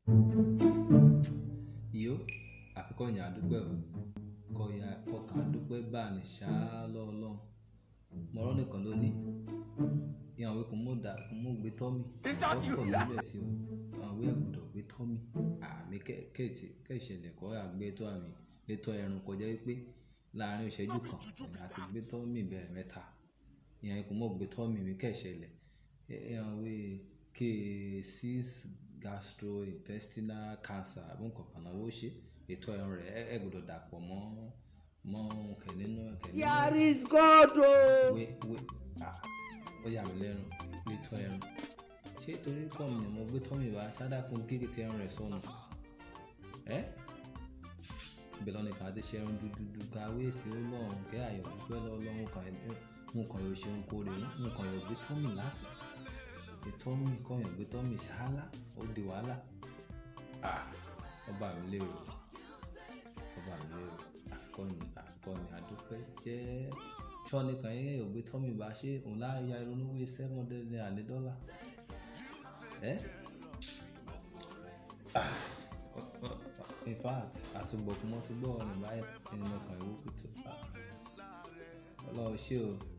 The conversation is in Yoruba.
Iyo àfikọ́ yàn àdúpẹ́ o. Kọ́ ya kọkàn àdúpẹ́ bá ní ṣá lọ́wọ́ Ọlọ́run. Mọ̀rọ́ nìkan ló ní. Ìyàwó kò mọ̀ dà kò mọ̀ gbé tọ́ mi. Dọ́kítọ̀ ló bẹ̀ sí o. Àwọn ìwé ẹ̀gùdọ̀ gbé tọ́ mi. Àmì kẹ́ẹ̀tì kẹ́ẹ̀ṣẹ̀lẹ̀ kọ́ àgbé tó àmì létọ́ ẹrun kọjá wípé láàárín ìṣẹ́jú kan èmi àti gbé tọ́ mi bẹ̀rẹ̀ mẹ́ta. Ìyàwó kò mọ̀ gbé tọ́ mi mi kẹ́ẹ̀ṣẹ̀lẹ̀. Ìyàwó K6 gastrointestinal cancer àbí nǹkan kan náà ó ṣe ètò ẹran rẹ̀ ẹ gbọ́dọ̀ dàpọ̀ mọ́ mọ́ kẹ̀ nínú kẹ̀ nínú. Here is God o. Wé wé à ó yà mí lẹ́nu létò ẹran. Ṣé torí pọ̀ mi ni mo gbé tọ́ mi wá ṣádákun gègé tí ẹran rẹ̀ sọnù? Ẹ́ bẹ̀rẹ̀ ọ̀nà kan àti ṣe ẹran dúdú káwé sí Ọlọ́run kẹ́ àyọ̀ dúpẹ́ lọ́wọ́ Ọlọ́run kan nǹkan yóò ṣe ohunkóore nǹkan yóò gbé tọ́ mi lásán ìtọ́ mi nǹkan yóò gbé tọ́ mi ṣáálá ó di wàhálà. Ọba mi lérò ọba mi lérò àfikọ́ ni àfikọ́ ni àdúpẹ́ jẹ́ ṣọ́ọ̀nì kan yẹn yóò gbé tọ́ mi bá ṣe òun láàyè ìrònúwé seven hundred naira ní dọ́là. Ẹ́ in fact àtúgbọ̀kú mọ́ tó gbọ́ ọ̀nà báyìí nínú ọkàn ìwé kùtù. Ọlọ́run ṣé o.